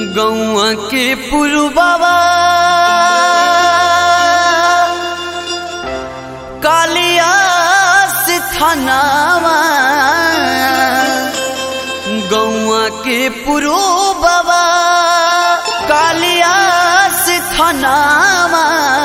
गौआ के पुरबाबा कालिया से थानावा गौआ के पुरबाबा कालिया से थानावा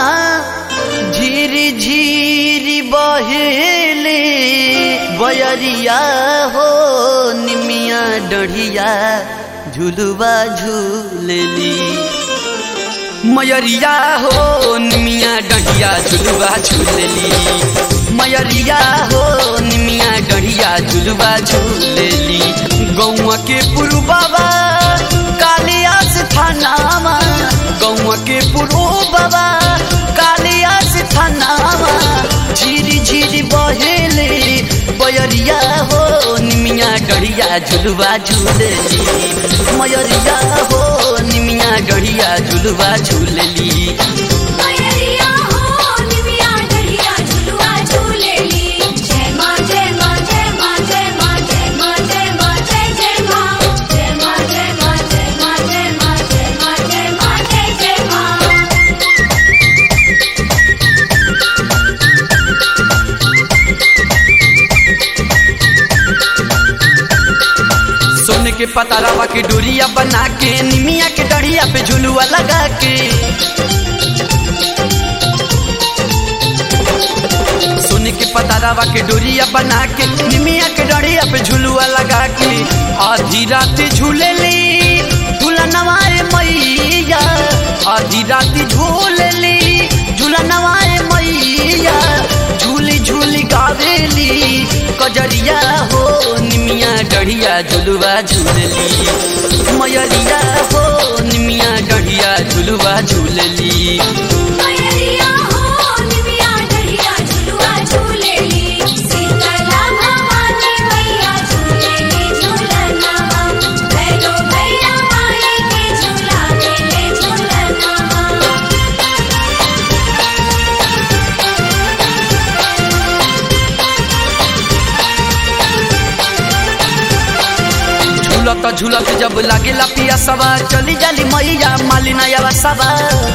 झीरी झीरी बहेले बयरिया हो निमिया डढ़िया झुलुआ झूलेली मयरिया हो निमिया डढ़िया झुलुआ झूलेली मयरिया हो निमिया डढ़िया झुलुआ झूलेली गौआ के पुरु बाबा कालियास थानामा गौआ के पुरु बाबा कालियास थानामा झीरी झीरी बहेले बयरिया हो निमिया डढ़िया झुलुआ झूलेली मयरिया हो निमिया डढ़िया झुलुआ झूलेली मयरिया हो निमिया डढ़िया झुलुआ झूलेली जय मां जय मां जय मां जय मां जय मां जय मां जय जय मां जय मां जय मां जय मां जय मां जय मां जय मां जय जय मां सोने के पतारावा के डोरिया बना के निमिया के डढ़िया पे झुलुआ लगा के सोने के पतारावा के डोरिया बना के निमिया के डढ़िया पे झुलुआ लगा के आधी रात झूलेली झूला नवाए मैया आधी रात झूलेली झूला नवाए मैया झूली झूली गावेली कजरिया हो निमिया डढ़िया झुलुआ झूलेली मयरिया हो निमिया डढ़िया झुलुआ झूलेली मयरिया हो निमिया डढ़िया झुलुआ झूलेली सीतला भवानी मैया झूलेली झूलना भैरो भैया माई के झूला मेले झूलना झूलत झूलत जब लागेला पिया सवा चली जाली मैया मालिना यावा सवा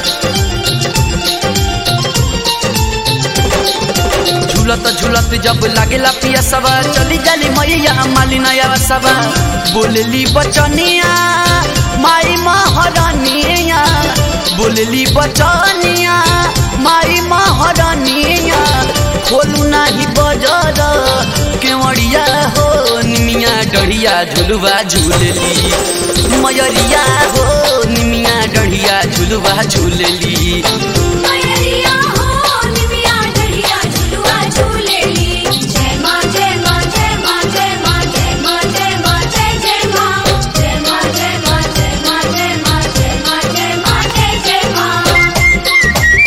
झूलत झूलत जब लागेला पिया सवा चली जाली मैया मालिना यावा सवा बोलेली बचनिया माई महारानिया बोलेली बचनिया माई महारानिया खोलू नाही बजर केवड़िया हो निमिया डढ़िया झुलुआ झूलेली मयरिया हो निमिया डढ़िया झुलुआ झूलेली मयरिया हो निमिया डढ़िया झुलुआ झूलेली जय मां जय मां जय मां जय मां जय मां जय मां जय जय मां जय मां जय मां जय मां जय मां जय मां जय मां जय जय मां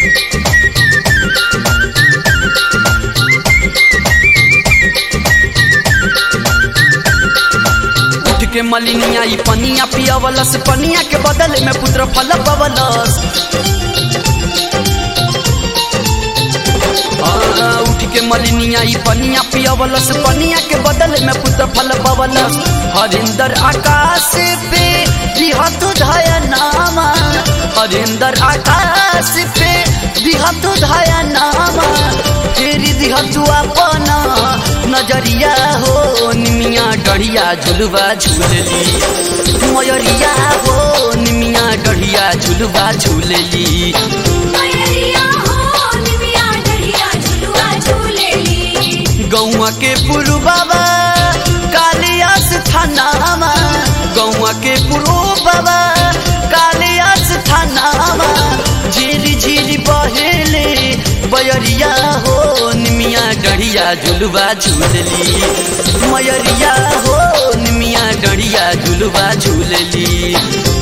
उठ के मलिनिया ई पनिया पियावलस पनिया के बदले में पुत्र फल पवलस आ, उठ के मलिनिया ई पनिया पियावलस पनिया के बदले में पुत्र फल पवलस हरिंदर आकाश पे बिहत धया नामा हरिंदर आकाश पे बिहत धया नामा फेरी दिहतु अपना नजरिया हो निमिया डढ़िया झुलुआ झूलेली मयरिया हो निमिया डढ़िया झुलुआ झूलेली मयरिया हो निमिया डढ़िया झुलुआ झूलेली गौआ के पुरु बाबा कालियास थानामा गौआ के पुरु बाबा कालियास थानामा झीरी झीरी बहेले बयरिया हो निमिया डढ़िया झुलुआ झूलेली मयरिया हो निमिया डढ़िया झुलुआ झूलेली